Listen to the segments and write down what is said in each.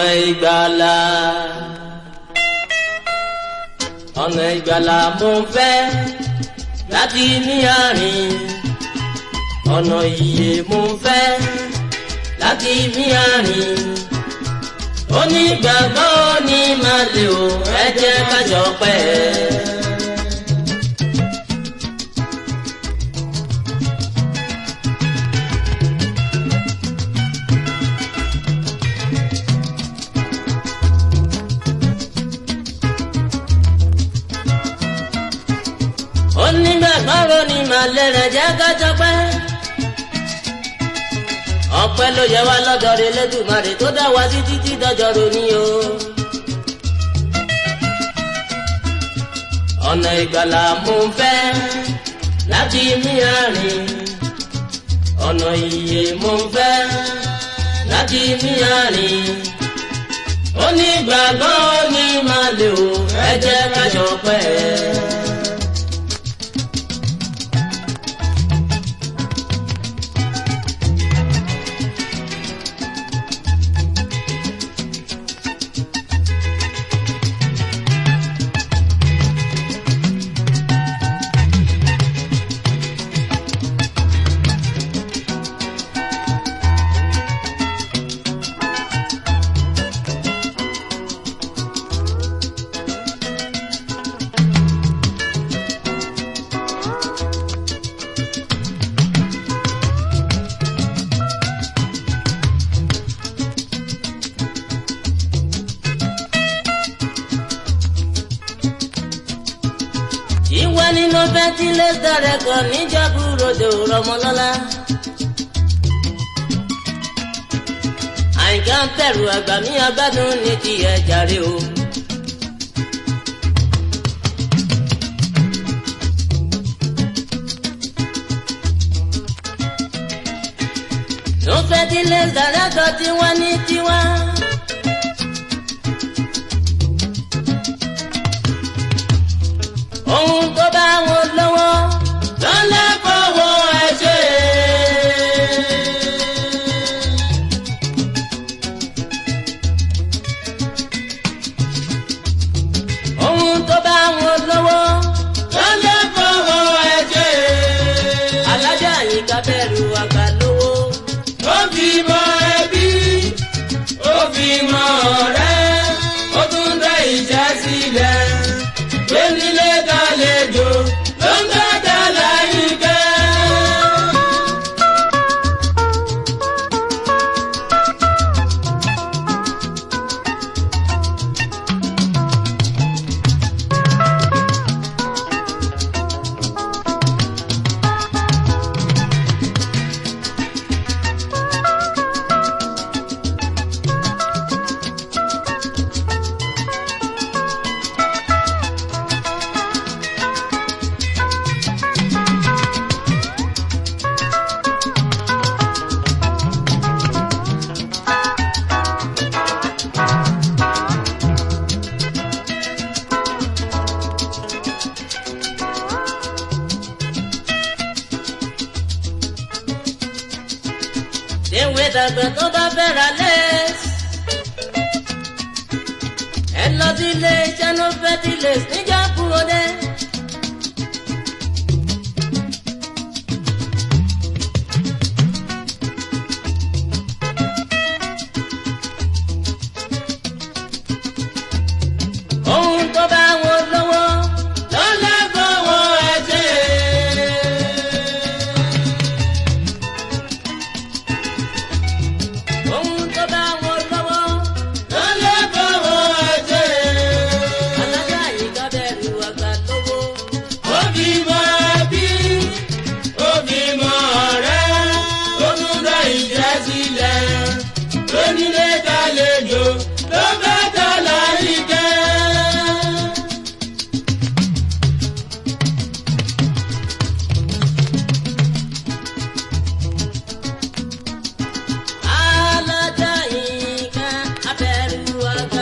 ìgbàlà ọ̀nà ìgbàlà mo fẹ́ láti ní àárín ọ̀nà ìyè mo fẹ́ láti ní àárín onígbàgbọ́ ní máa lè o ẹ jẹ́ kájọ pẹ́. onígbàgbọ́ ní máa lè rẹ̀ jẹ́ kájọ pẹ́. ọpẹ́ ló yẹ wá lọ́dọ̀ rẹ̀ lẹ́dùnmarè tó dá wa sí títí dọ́jọ́ ronú o. ọ̀nà ìgbàlà mo fẹ́ láti mí àárín ọ̀nà ìyè mo fẹ́ láti mí àárín onígbàgbọ́ ní máa lè o ẹ jẹ́ kájọ pẹ́. ìwé nínú fẹ́tílẹ́tà rẹ̀ kọ́ níjàbú ròdò rọmọlọ́lá. àyìnká ń bẹ̀rù àgbà mi agbádùn ní ti ẹ̀jàre o. nínú fẹ́tílẹ́tà rẹ̀ kọ́ tiwa ní tiwa. ohun tó bá wọn lọ́wọ́ lọ́lá fọwọ́ ẹ ṣe. ohun tó bá wọn lọ́wọ́ lọ́lá fọwọ́ ẹ ṣe. alájà yìí ká bẹ̀rù àgbà lówó. ó fi mọ ẹbí ó fi mọ ọ̀rẹ́ ó tún dá ìjà sílẹ̀ onílé dálejò ló ń gbàdá láyìíká. Ewé dàgbà tó bá fẹ́ ra lẹ́s. Ẹ lọ sí ilé iṣẹ́ ló fẹ́ ti lè níjà kúrò dé. Ohun tó bá wọn lọ́wọ́ ló lẹ́gbọ̀wọ́ ẹ̀ ṣe. ohun tó bá wọn lọ́wọ́ ló lè fọwọ́ ẹ̀jẹ̀. alága yìí ká bẹ̀rù àgbà lówó. ó fi mọ ẹbí ó fi mọ ọ̀rẹ́ ó tún dá ìjẹ́ sílẹ̀ lónílé dálejò ló fẹ́ tọ́ láyé jẹ́. alájà yìí ká abẹ́rù àgbà.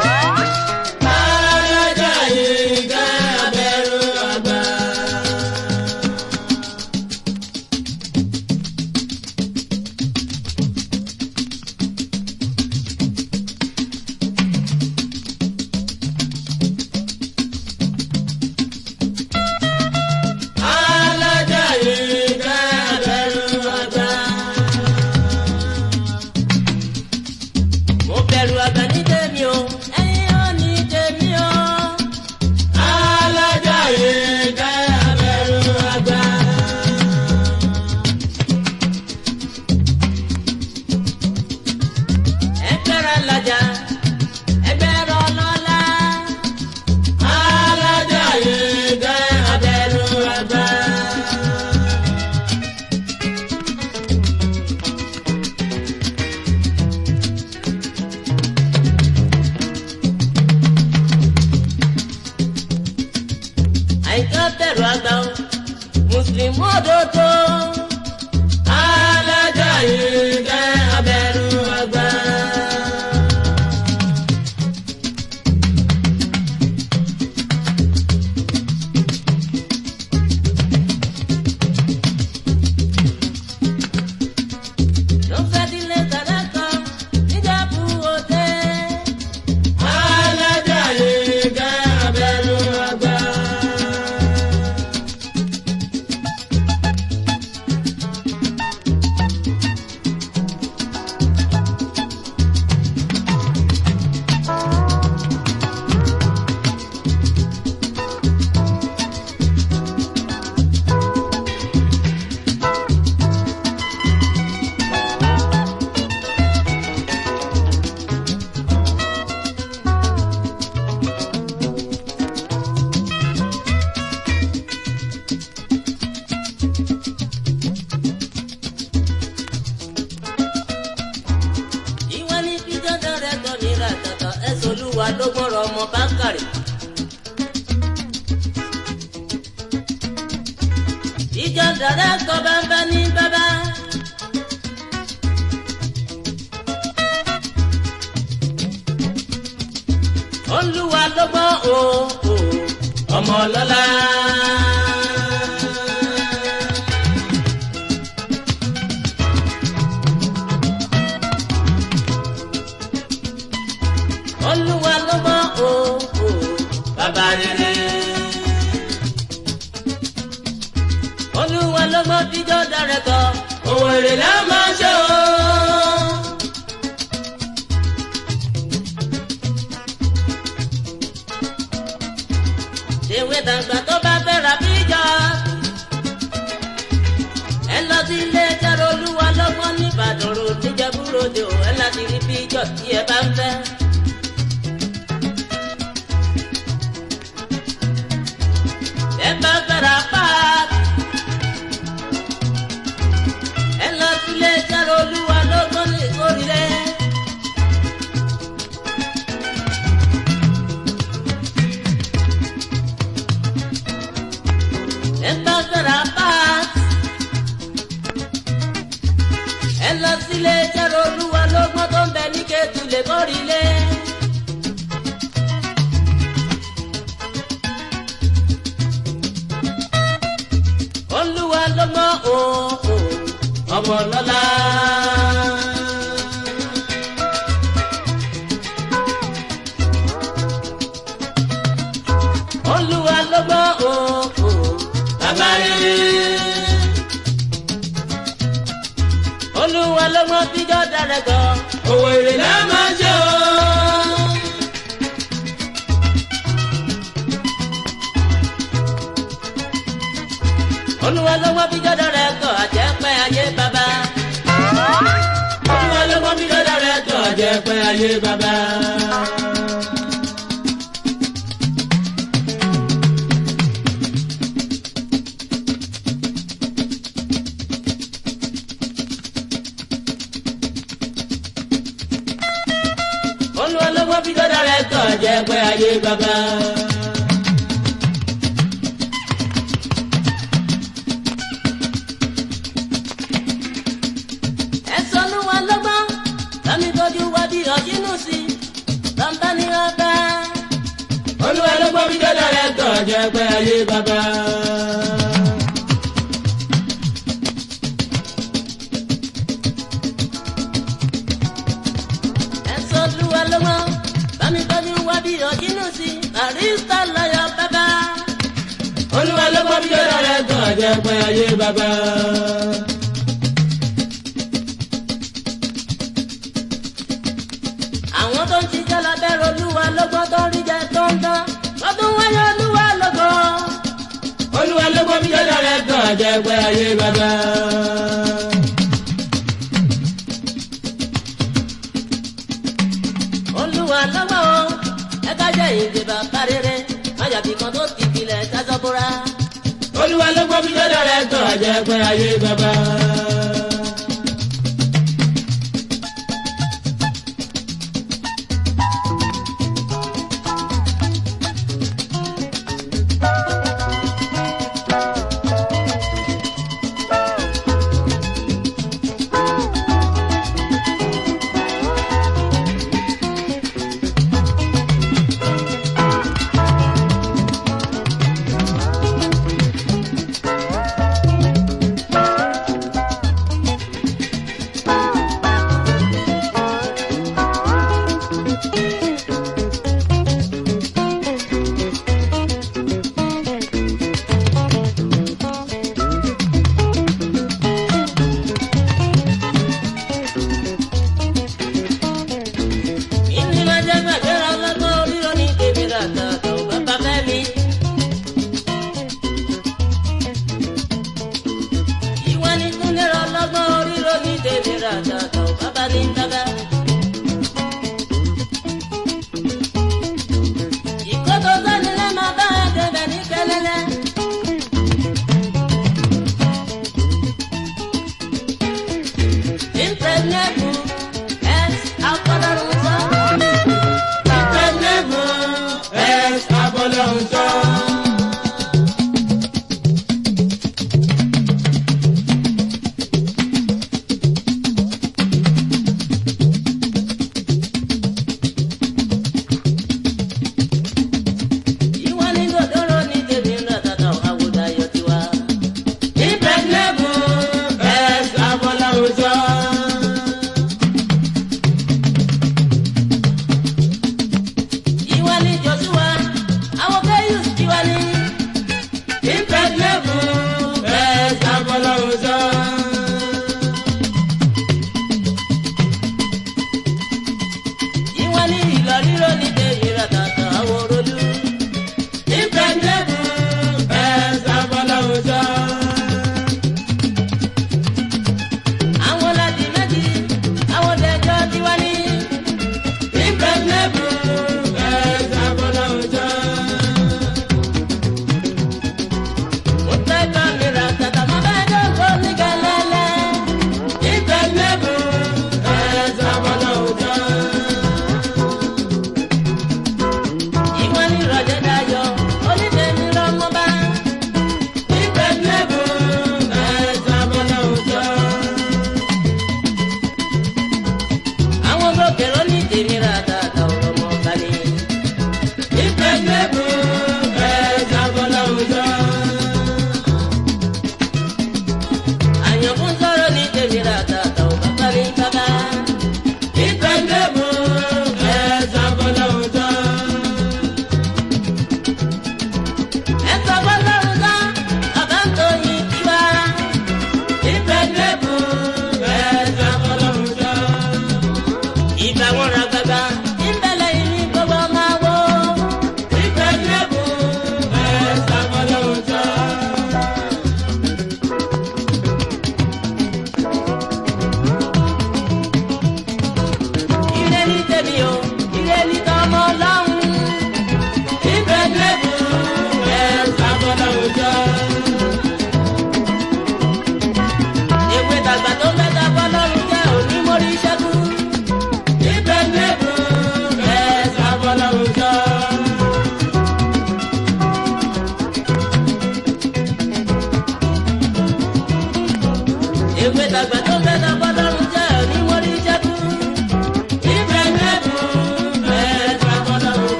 alájà yìí ká abẹ́rù àgbà. lọ́gbọ́n o o ọmọ ọlọ́lá. olúwa lọ́gbọ́n o o bàbá rere. olúwa lọ́gbọ́n tíjọ́ darẹ̀ kọ́ òwò èrè la máa ṣe o. ìwé dàgbà tó bá fẹ́ ra bíjọ́. ẹ lọ sí ilé ẹjọ́ olúwa lọ́gbọ́n nìbàdàn ro níjẹ́búròdè o ẹ láti rí bíjọ́ tí ẹ bá ń fẹ́. ẹ bá fẹ́ ra páàkì. ẹ lọ sí ilé ẹjọ́ olúwa lọ́gbọ́n ní ìkórìíre. ẹ bá fẹ́ ra páàkì. ẹ lọ sí ilé ẹjọ́ olúwa lọ́gbọ́n tó ń bẹ ní kẹ́tù lè kórìíre. olúwa lọ́gbọ́n o o ọmọ lọ́lá. olúwa lọ́gbọ́n o o bàbá rere. olúwa lọ́gbọ́n tíjọ́ darẹ̀ gan. òwò èrè la máa ṣe o. olúwa lọ́gbọ́n tíjọ́ darẹ̀ gan àjẹpẹ́ ayé bàbá. olúwa lọ́gbọ́n tíjọ́ darẹ̀ gan àjẹpẹ́ ayé bàbá. olúwa lọ́gbọ́n tíjọ́ darẹ̀ gan àjẹpẹ́ ayé bàbá. ẹ̀sọ́ ló wà lọ́gbọ́n lámì tọ́jú wá bí ọ̀jínú sí bàbá ní ọba. olúwa lọ́gbọ́n bí dọ́là rẹ̀ tọ̀ jẹ́ pé ayé bàbá. ẹ̀sọ́ ló wà lọ́gbọ́n lámì tọ́jú wá bí ọ̀jínú sí barista lọ́yọ̀ bàbá. olúwa lọ́gbọ́n bí dọ́là rẹ̀ tọ̀ jẹ́ pé ayé bàbá. àwọn tó ń ṣiṣẹ́ lábẹ́rẹ́ olúwa lọ́gbọ́n tó ń rí jẹ tó ń tán wọ́n tún wáyé olúwa lọ́gbọ́n. olúwa lọ́gbọ́n bí jọ́dá rẹ̀ tán àjẹpẹ́ ayé bàbá. olúwa lọ́gbọ́n o ẹ ká jẹ́ ìgbé bàbá rere májàbí kan tó ti filẹ̀ sásọ́ bóra. olúwa lọ́gbọ́n bí jọ́dá rẹ̀ tán àjẹpẹ́ ayé bàbá.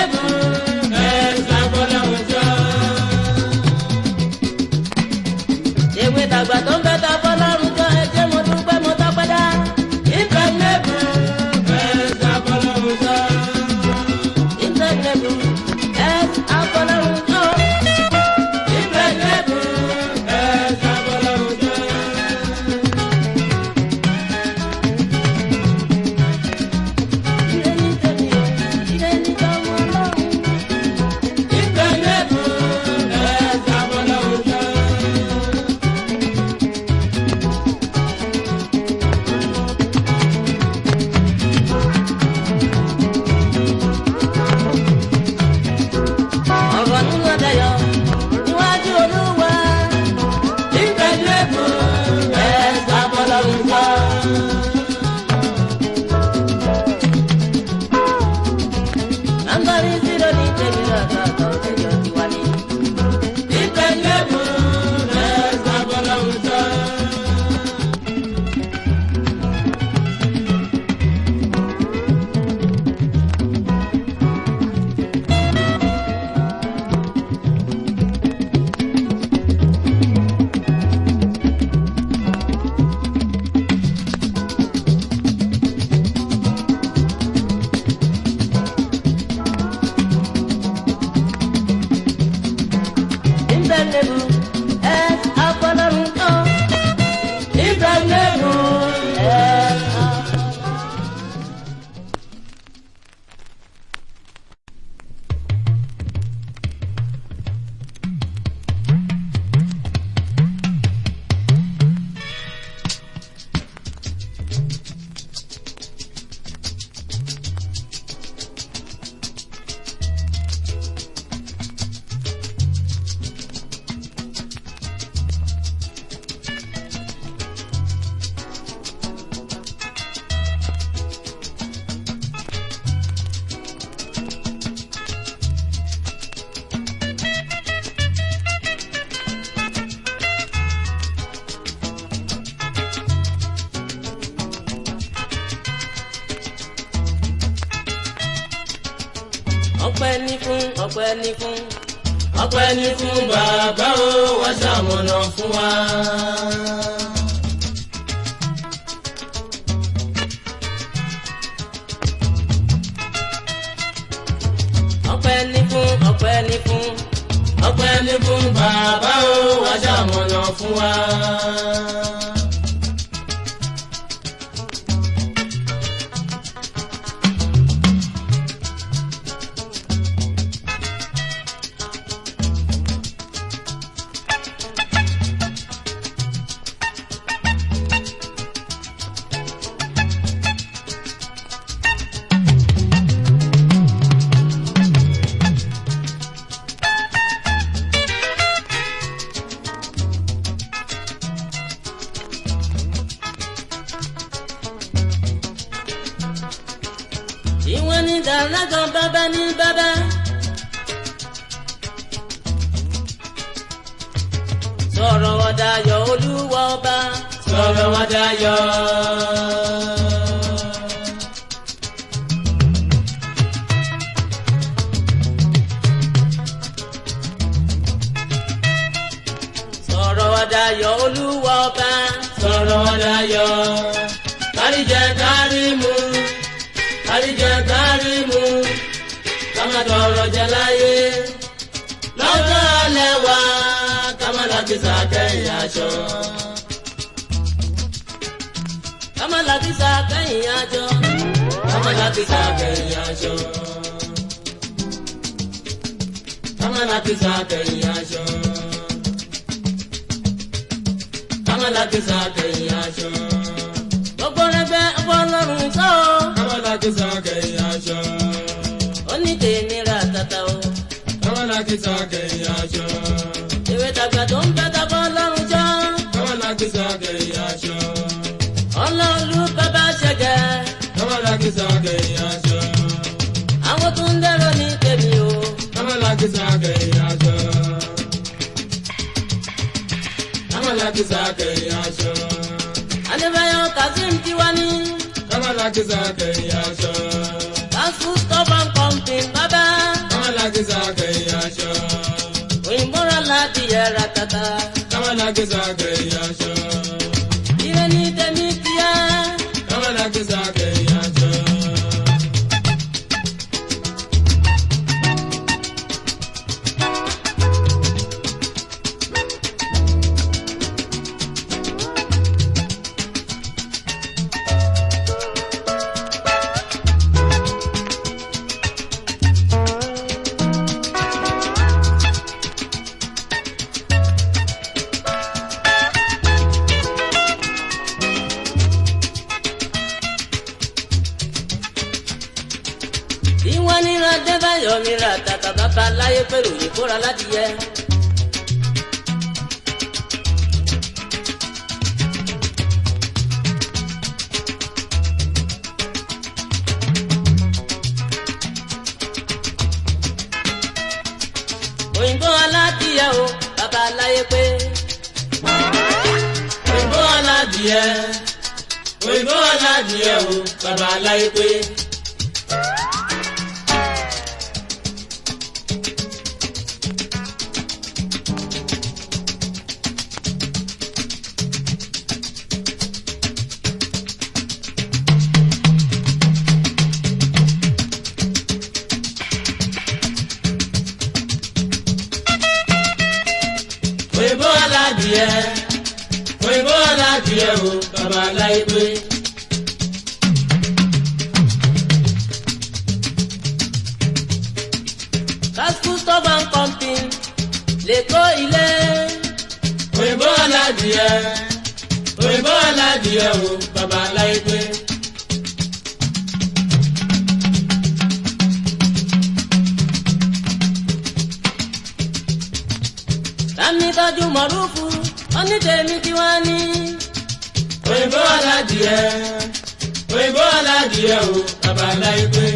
lẹ́bùn ẹ̀sà fọlọ́run jọ. ewé tàgbà tó ń bẹ ta fọlọ́run jọ ẹjẹ́ mo dúpẹ́ mo tọ́pẹ́ dá. ìfẹ́ lẹ́bùn ẹ̀sà fọlọ́run jọ. ìfẹ́ lẹ́bùn ẹ̀sà fọlọ́run jọ. ìfẹ́ lẹ́bùn ẹ̀sà fọlọ́run jọ. Ire ní tèmi o, ire ní tọmọ Ọlọ́run. Ìfẹ́ lẹ́bùn ẹ̀sà fọlọ́run jọ. ọ̀rọ̀ nínú ọ̀dẹ̀yọ níwájú olúwa. ìgbẹ́lẹ́bù ẹ̀ sábọ́lọ́run sọ. Nàmbárí zero ní tèmi lọ́sọ̀ọ̀sọ̀ ọ̀dẹ̀yọ ti wá ní. ìgbẹ́lẹ́bù ẹ̀ sábọ́lọ́run sọ. ìgbẹ́lẹ́bù ẹ̀ sábọ́lọ́run sọ. ìgbẹ́lẹ́bù ẹ̀ sábọ́lọ́run sọ. ọpẹ́ ní fún ọpẹ́ ní fún ọpẹ́ ní fún bàbá o wá ṣamọ̀nà fún wa. ọpẹ́ ní fún ọpẹ́ ní fún ọpẹ́ ní fún bàbá o wá ṣamọ̀nà fún wa. ìwọ ní dàlágàn bàbá ní bàbá. sọ̀rọ̀ wọn dayọ̀ olúwa ọba. sọ̀rọ̀ wọn dayọ̀. sọ̀rọ̀ wọn dayọ̀ olúwa ọba. sọ̀rọ̀ wọn dayọ̀. kárí jẹ kárí mu àríjẹ kárí mu kama tọrọ jẹ láyé lọ́jọ́ alẹ́ wa kama làkìsà kẹ́yìn aṣọ. kama làkìsà kẹ́yìn aṣọ. kama làkìsà kẹ́yìn aṣọ. kama làkìsà kẹ́yìn aṣọ. kama làkìsà kẹ́yìn aṣọ. gbogbo rẹ bẹ ọlọ́run sọ́ọ́ kisa kẹyìn aṣọ. ó ní tèmi ra tata o. Kọ́mọ́lá kisa kẹyìn aṣọ. ìwé tàgbà tó ń bẹ tàbọ̀ ọlọ́run jọ. Kọ́mọ́lá kisa kẹyìn aṣọ. ọlọ́ọ̀lù bàbá ṣẹ̀gẹ̀. Kọ́mọ́lá kisa kẹyìn aṣọ. àwọn tó ń dẹ́rọ ní tèmi o. Kọ́mọ́lá kisa kẹyìn aṣọ. Kọ́mọ́lá kisa kẹyìn aṣọ. adébáyọ̀ kazeem tiwa ní. Kọ́mọ́lá kisa kẹyìn aṣọ. fast food stop and pumping bàbá. Kámọ́lákísà kẹ̀yìn aṣọ. òyìnbó rà láti yẹra tata. Kámọ́lákísà kẹ̀yìn aṣọ. ire ní tèmi kíá. Kámọ́lákísà kẹ̀yìn aṣọ. ìwọ nira débàyọ̀ nira tata bàbá láyé pẹ̀lú òyìnbó rà láti yẹ. òyìnbó aládìyẹ o bàbá láyé pé. Òyìnbó aládìẹ. Òyìnbó aládìẹ o, bàbá aláyé pé. Òyìnbó aládìẹ. Òyìnbó aládìẹ o, bàbá aláyé pé. kásìkò stọba nkọmpin lè kó ilé. Òyìnbó aládìẹ. Òyìnbó aládìẹ o, bàbá aláyé pé. Tàmí tọ́jú mọ̀rúfù, onídèémí tí wọ́n ní. Òyìnbó aládìẹ. Òyìnbó aládìẹ o, bàbá aláyé pé.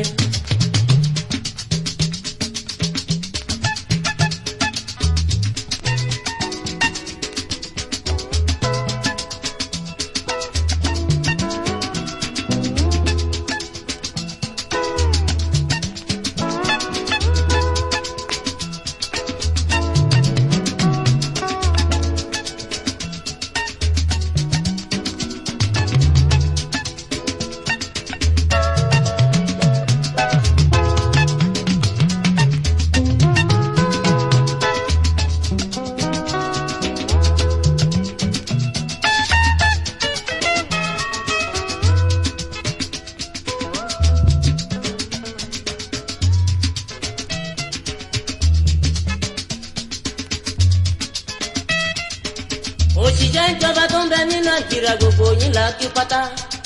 Òṣìṣẹ́ ìjọba tó ń bẹ ní Nàìjíríà gbogbo yín là á kí pátá.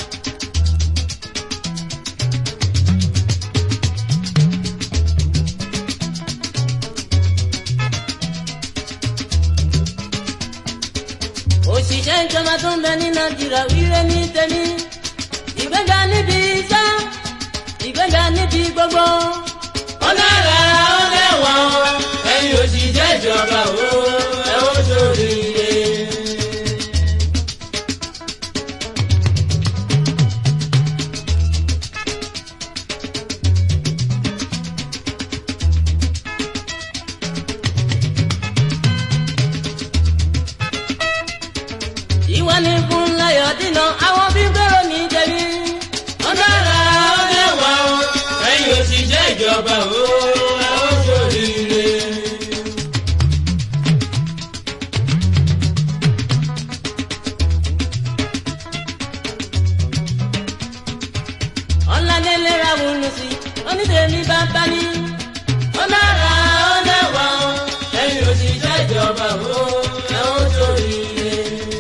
Òṣìṣẹ́ ìjọba tó ń bẹ ní Nàìjíríà wíwé ní tèmi. Ìgbéga níbi iṣẹ́, ìgbéga níbi gbogbo. Ó dára ó lẹ́wọ̀n o, ẹ̀yin òṣìṣẹ́ ìjọba o, ẹ ó ṣoríire. Ìwọ ni fún láyọ̀ dínà àwọn bí gbèrò ní jẹ̀bi. Ó dára ó lẹ́wọ̀n o, ẹ̀yin òṣìṣẹ́ ìjọba o, ẹ ó ṣoríire. ọ̀làdélé ra wùnú sí onídèémí bàbá ní. Ó dára ó lẹ́wọ̀n o, ẹ̀yin òṣìṣẹ́ ìjọba o, ẹ ó ṣoríire.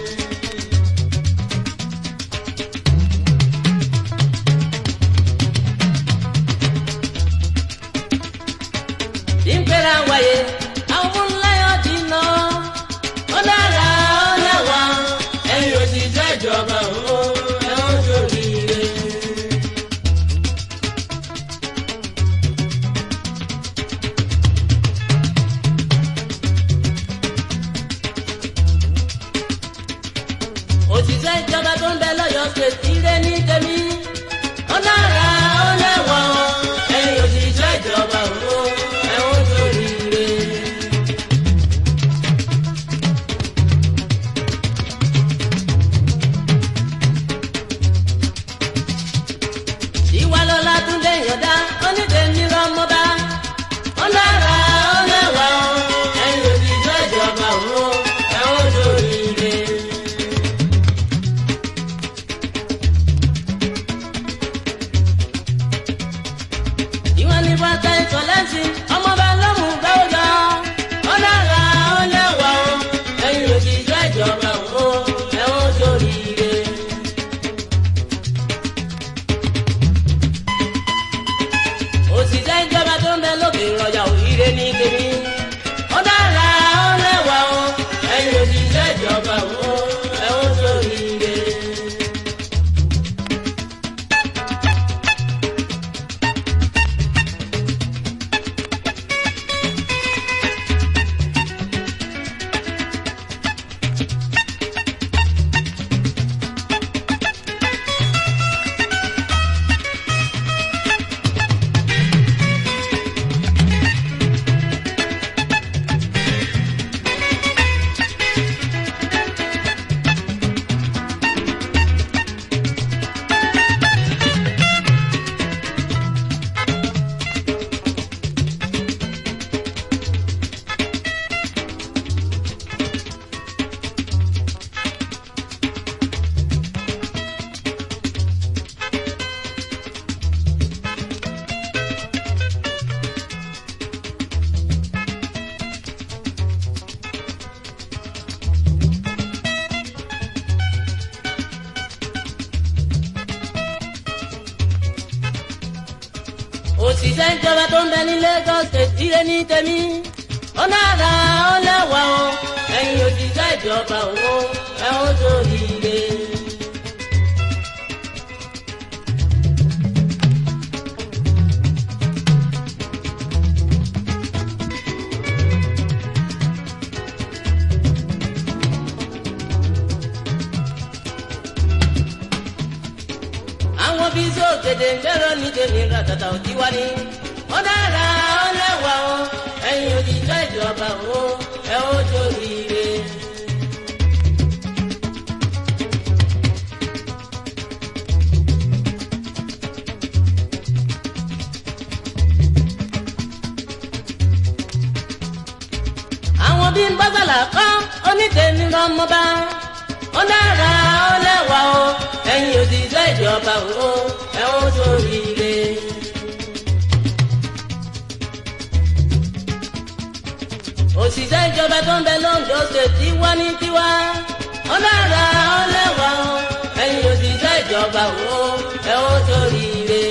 ìgbéra wáyé àwọn ńláyọ̀ dínà. Ó dára ó lẹ́wọ̀n o, ẹ̀yin òṣìṣẹ́ ìjọba o, ẹ ó ṣoríire. òṣìṣẹ́ ìjọba tó ń bẹ lọ́yọ̀ ṣe tiré ní tèmi. Ó dára ó lẹ́wọ̀n o, ẹ̀yin òṣìṣẹ́ ìjọba o, ẹ ó òṣìṣẹ́ ìjọba tó ń bẹ ní Lagos state ire ní tèmi ó nára ó lẹ́wà o ẹ̀yin òṣìṣẹ́ ìjọba owó ẹ̀ ó sórí ire. àwọn bí sókèdè ńlẹ́rọ ní tèmi ràtàtà òtí wá ní. ó dára ó lẹ́wà o ẹ̀yin òṣìṣẹ́ ìjọba o ẹ ó sórí ire. àwọn bí ń bọ́sàlà kọ́ onítẹ̀mí lọ́mọba ó dára ó lẹ́wà o ẹ̀yin òṣìṣẹ́ ìjọba o ẹ ó sórí ire. òṣìṣẹ́ ìjọba tó ń bẹ lóńdó ṣe tiwa ní tiwa ó dára ó lẹ́wà o ẹ̀yin òṣìṣẹ́ ìjọba o ẹ ó sórí ire.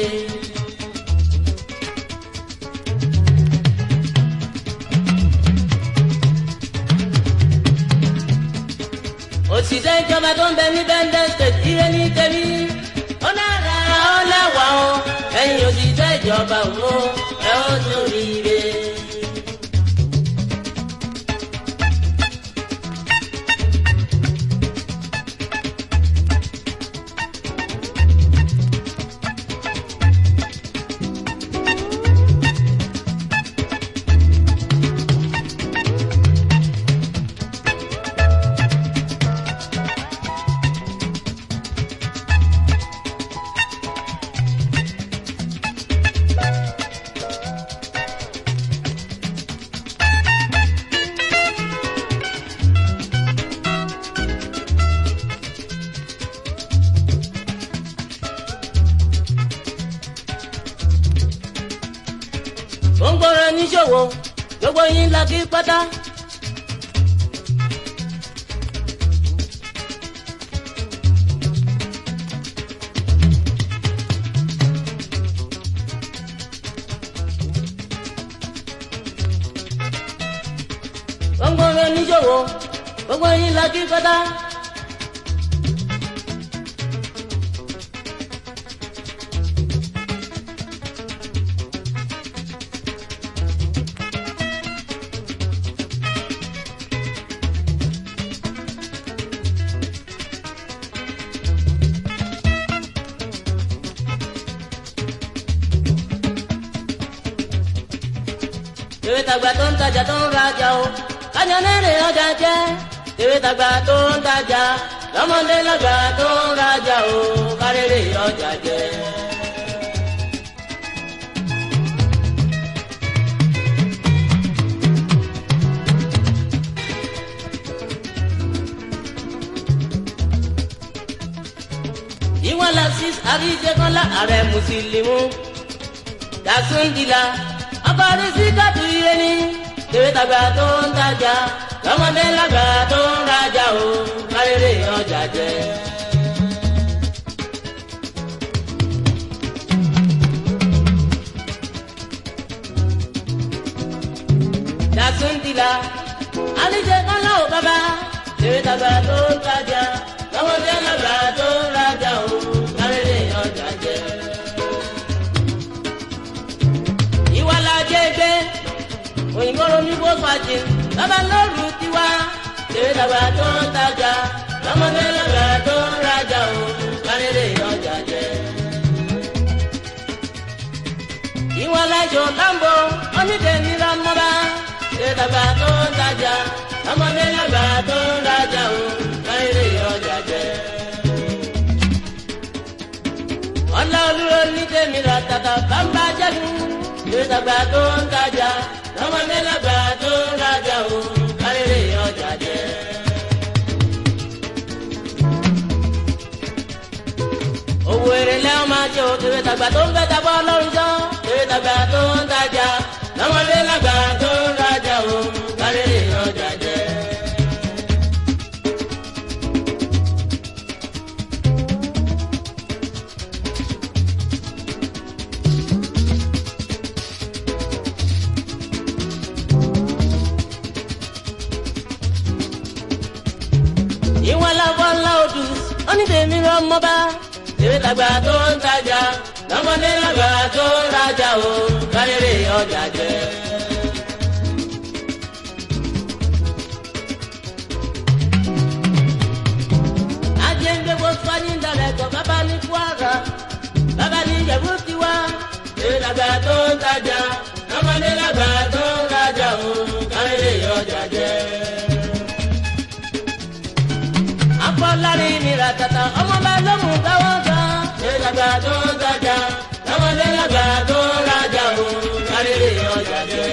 òṣìṣẹ́ ìjọba tó ń bẹ ní bẹ́ńdẹ́ state ire ní tèmi ó dára ó lẹ́wà o ẹ̀yin òṣìṣẹ́ ìjọba wo ẹ ó sórí ire. gbòǹgbòrò níṣòwò gbogbo yín la kí pátá. gbòǹgbòrò níṣòwò gbogbo yín la kí pátá. tèwé tàgbà tó ń tajà tó ń rajà o kájà lérè ọjà jẹ tèwé tàgbà tó ń tajà lọ́mọdé lọ́gbà tó ń rajà o kárèrè ọjà jẹ. ìwọ̀n lasis àríjẹkọ́lá ààrẹ mùsùlùmí dàsúndìlà akọrin sí kàtú ire ní tèwé tàgbà tó ń tajà lọ́mọdé lágbà tó ń rajà o kárèrè ọjà jẹ. dàsúndìlà àníjẹ kọ́lá ò bàbá tèwé tàgbà tó ń tajà lọ́mọdé lágbà tó ń rajà o kárèrè ọjà jẹ. ìwà la jẹ gbé òyìnbó ronú bó fàjì bàbá lóru tiwa tèwé dàgbà tó ń tajà lọ́mọdé lọ́gbà tó ń rajà o kárẹ́rẹ́ ọjà jẹ. ìwà la jọ lambo onídẹ̀ẹ́ nira mọ́ra tèwé dàgbà tó ń tajà lọ́mọdé lọ́gbà tó ń rajà o kárẹ́rẹ́ ọjà jẹ. ọ̀la olúro ní tèmi ra tata bàbá jẹ́nu ìdàgbà tó ń tajà lọ́mọdé lágbà tó ń rajà o kárẹ́rẹ́ ọjà jẹ. owó èrè lẹ́wọ̀n máa jẹ́ o tèwé tàgbà tó ń fẹ́ tabọ́ lọ́rùn jọ́ tèwé tàgbà tó ń tajà lọ́mọdé lágbà tó ń rajà o kárẹ́rẹ́ ọjà jẹ. ní tèmi lọ́mọba Ìwé tàgbà tó ń tajà, lọ́mọdé lágbà tó ń rajà o, kárẹ́rẹ́ ọjà jẹ́. ajẹ́ńgbé wo fáyín dalẹ̀ kọ́ bàbá ní kwara bàbá ní ìjẹ̀bú tiwa. Ìwé tàgbà tó ń tajà, lọ́mọdé lágbà tó ń rajà o, kárẹ́rẹ́ ọjà jẹ́. afọlárí ni ratata ọmọba lọ́mú káwọ́ gan. Ìwé tàgbà tó ń tajà, lọ́mọdé lágbà tó ń rajà o, kárẹ́rẹ́ ọjà jẹ́.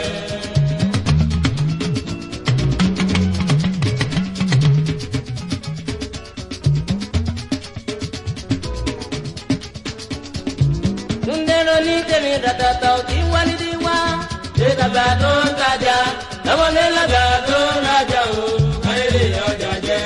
túndéró ní tèmi ratata ò tí wá nídìí wá. Ìwé tàgbà tó ń tajà, lọ́mọdé lágbà tó ń rajà o, kárẹ́rẹ́ ọjà jẹ́.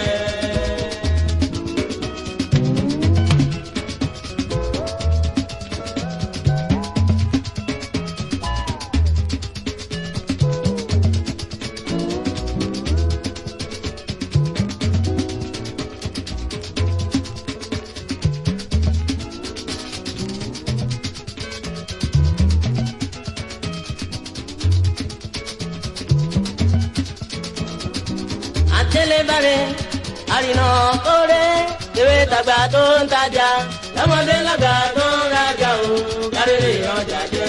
àtẹlẹbàrẹ àrìnà kórè Ìwé tàgbà tó ń tajà, lọ́mọdé lágbà tó ń rajà o, kárẹ́rẹ́ ọjà jẹ́.